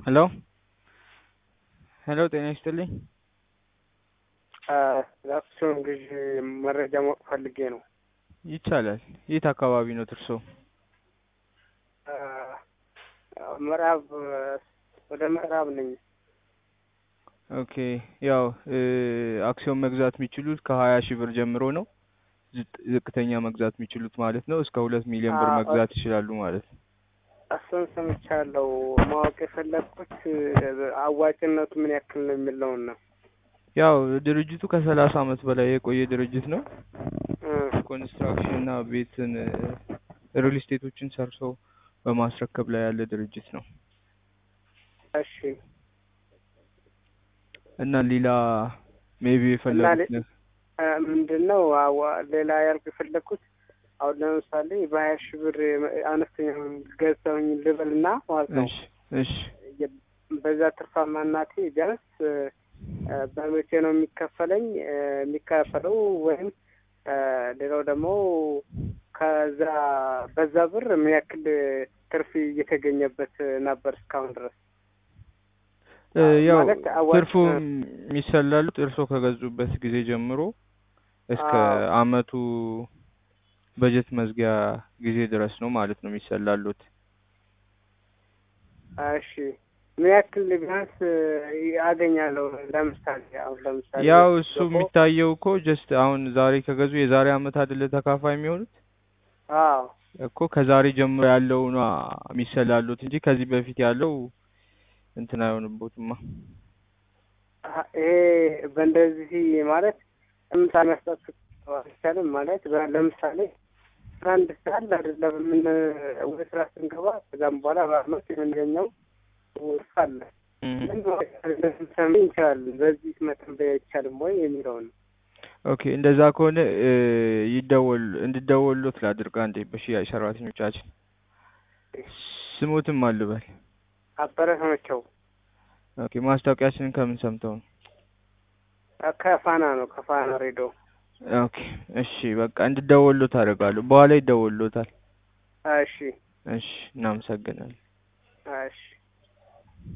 ሄሎ ሄሎ ጤና ይስጥልኝ። ለአክሲዮን ግዢ መረጃ ማወቅ ፈልጌ ነው። ይቻላል። የት አካባቢ ነው እርሶ? ምዕራብ ወደ ምዕራብ ነኝ። ኦኬ ያው አክሲዮን መግዛት የሚችሉት ከሀያ ሺህ ብር ጀምሮ ነው። ዝቅ- ዝቅተኛ መግዛት የሚችሉት ማለት ነው እስከ ሁለት ሚሊዮን ብር አዎ። መግዛት ይችላሉ ማለት ነው። እሱን ሰምቻለሁ። ማወቅ የፈለግኩት አዋጭነቱ ምን ያክል ነው የሚለውን ነው። ያው ድርጅቱ ከሰላሳ አመት በላይ የቆየ ድርጅት ነው። እ ኮንስትራክሽን እና ቤትን ሪል ስቴቶችን ሰርቶ በማስረከብ ላይ ያለ ድርጅት ነው እሺ እና ሌላ ሜቢ የፈለጉት ሌ- ነው እ ምንድን ነው አዋ- ሌላ ያልኩ የፈለግኩት አሁን ለምሳሌ በሀያ ሺህ ብር አነስተኛውን ገዛውኝ ልበልና ማለት ነው እሺ እሺ የ- በዛ ትርፋማነቴ ቢያንስ እ፣ በመቼ ነው የሚከፈለኝ እ፣ የሚከፈለው ወይም እ፣ ሌላው ደግሞ ከዛ በዛ ብር ምን ያክል ትርፍ እየተገኘበት ነበር እስካሁን ድረስ እ፣ ያው ማለት አዋ- ትርፉ የሚሰላሉት እርሶ ከገዙበት ጊዜ ጀምሮ እስከ አዎ። አመቱ በጀት መዝጊያ ጊዜ ድረስ ነው ማለት ነው የሚሰላሉት። እሺ ምን ያክል ቢያንስ አገኛለሁ? ለምሳሌ አሁን ለምሳሌ ያው እሱ ገባሁ- የሚታየው እኮ ጀስት አሁን ዛሬ ከገዙ የዛሬ አመት አይደለ ተካፋይ የሚሆኑት አዎ እኮ ከዛሬ ጀምሮ ያለው ነው የሚሰላሉት እንጂ ከዚህ በፊት ያለው እንትን አይሆንቦትማ። አ- ይሄ በእንደዚህ ማለት ለምሳሌ መስጠት አይቻልም ማለት በ- ለምሳሌ አስራ አንድ ሰዓት አይደለም ምን ወደ ስራ ስንገባ ከዛም በኋላ በአመት የምንገኘው ውርስ አለ እም። ምን ሰሚ እንችላለን በዚህ መተንበያ አይቻልም ወይ የሚለውን ነው። ኦኬ እንደዛ ከሆነ እ፣ ይደወል እንድደወሉት ላድርግ አንዴ በሽያጭ ሰራተኞቻችን ስሙትም አልበል። አበረ ናቸው ኦኬ ማስታወቂያችንን ከምን ሰምተው ነው? ከፋና ነው ከፋና ሬዲዮ ኦኬ እሺ በቃ እንድደወሉት አደርጋለሁ። በኋላ ይደወሉታል። እሺ እሺ እናመሰግናለን። እሺ